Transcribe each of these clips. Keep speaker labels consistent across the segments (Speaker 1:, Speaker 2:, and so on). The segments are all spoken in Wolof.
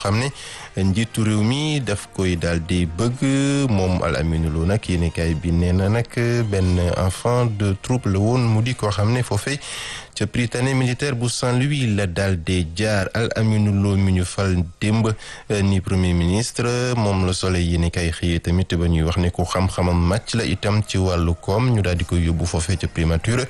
Speaker 1: xam ne njiitu réew mi daf koy daal di bëgg moom Al Amine Lo nag yéenekaay bi nee na nag benn enfant de troupe la woon mu di koo xam ne foofee ca Prytanée militaire bu Saint-Louis la daal di jaar Al Amine Lo mi ñu fal démb ni premier ministre moom la Soleil yéenekaay xëyee tamit ba ñuy wax ne ku xam-xamam màcc la itam ci wàllu koom ñu daal di koy yóbbu foofee ca primature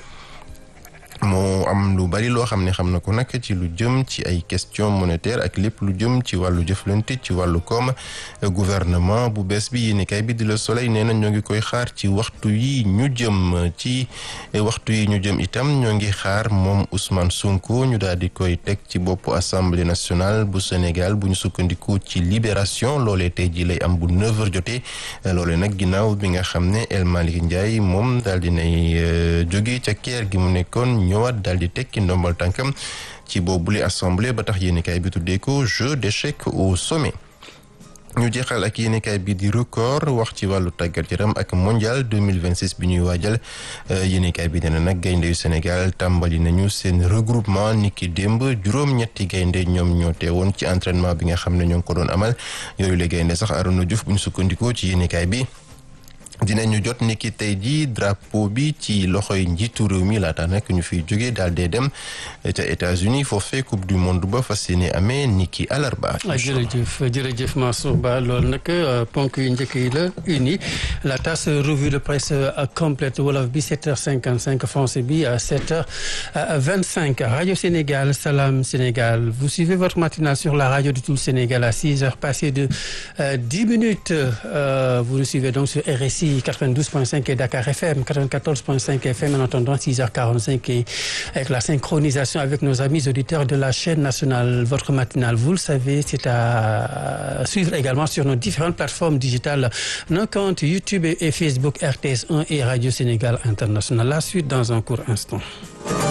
Speaker 1: moo am lu bari loo xam ne xam na ko nag ci lu jëm ci ay question monétaire ak lépp lu jëm ci wàllu jëflante ci wàllu koom gouvernement bu bees bi yéenekaay bi di Le Soleil nee na ñoo ngi koy xaar ci waxtu yi ñu jëm ci waxtu yi ñu jëm itam ñoo ngi xaar moom Ousmane Sonko ñu daal di koy teg ci boppu assemblée nationale bu Sénégal bu ñu sukkandiku ci libération loolee tey ji lay am bu 9h jotee loolee nag ginnaaw bi nga xam ne El Malick Ndiaye moom daal di nay jóge ca keer gi mu nekkoon. ñëwaat daal di tekki ndombal tànkam ci boobule assemblée ba tax yéenekaay bi tuddee ko jeu d'échecs au sommet ñu jeexal ak yéenekaay bi di record wax ci wàllu tàggat yaram ak mondial 2026 bi ñuy waajal yéenekaay bi nee na nag gaynde yu Sénégal tàmbali nañu seen regroupement niki démb juróom-ñetti gaynde ñoom ñoo teewoon ci entraînement bi nga xam ne ñoo ngi ko doon amal yooyu la gaynde sax Arona Diouf bu ñu sukkandikoo ci yéenekaay bi dinañu jot ni ki tey jii drapeau bi ci loxoy njiitu réew mi laata nag ñu fiy jógee daal dee dem ca États-Unis foofee coupe du monde ba fas yéene amee ni ki alarba.
Speaker 2: jërëjëf jërëjëf Mansour Ba loolu nag ponk yu njëkk yi la uni la tasse revue de presse complète wolof bi 7h55 français bi 7h25 radio Sénégal Salam Sénégal vous suivez votre matinale sur la radio de tout le Sénégal à 6h passées de 10 minutes vous nous suivez donc sur RSI. 92.5 et Dakar FM 94.5 FM en attendant 6h45 et avec la synchronisation avec nos amis auditeurs de la chaîne nationale votre matinale vous le savez c'est à suivre également sur nos différentes plateformes digitales nos comptes YouTube et Facebook RTS 1 et Radio Sénégal International la suite dans un court instant